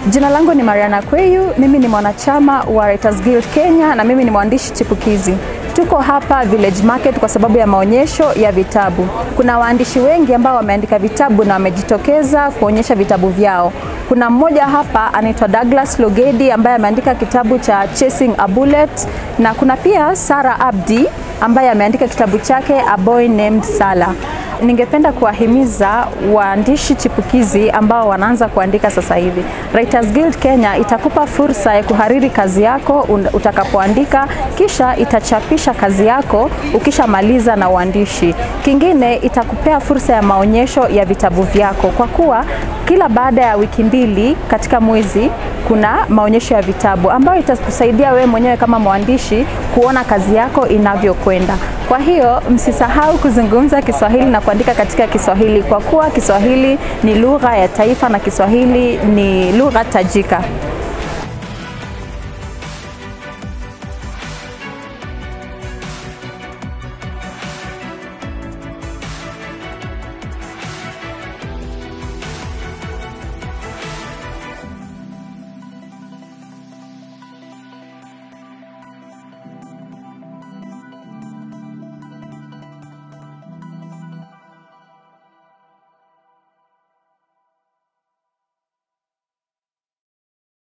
Jina langu ni Mariana Kweyu, mimi ni mwanachama wa Writers Guild Kenya na mimi ni mwandishi chipukizi. Tuko hapa Village Market kwa sababu ya maonyesho ya vitabu. Kuna waandishi wengi ambao wameandika vitabu na wamejitokeza kuonyesha vitabu vyao. Kuna mmoja hapa anaitwa Douglas Logedi ambaye ameandika kitabu cha Chasing a Bullet na kuna pia Sara Abdi ambaye ameandika kitabu chake A Boy Named Salah. Ningependa kuwahimiza waandishi chipukizi ambao wanaanza kuandika sasa hivi. Writers Guild Kenya itakupa fursa ya kuhariri kazi yako utakapoandika, kisha itachapisha kazi yako ukishamaliza na uandishi. Kingine itakupea fursa ya maonyesho ya vitabu vyako, kwa kuwa kila baada ya wiki mbili katika mwezi kuna maonyesho ya vitabu ambayo itakusaidia wewe mwenyewe kama mwandishi kuona kazi yako inavyokwenda. Kwa hiyo msisahau kuzungumza Kiswahili na kuandika katika Kiswahili kwa kuwa Kiswahili ni lugha ya taifa na Kiswahili ni lugha tajika.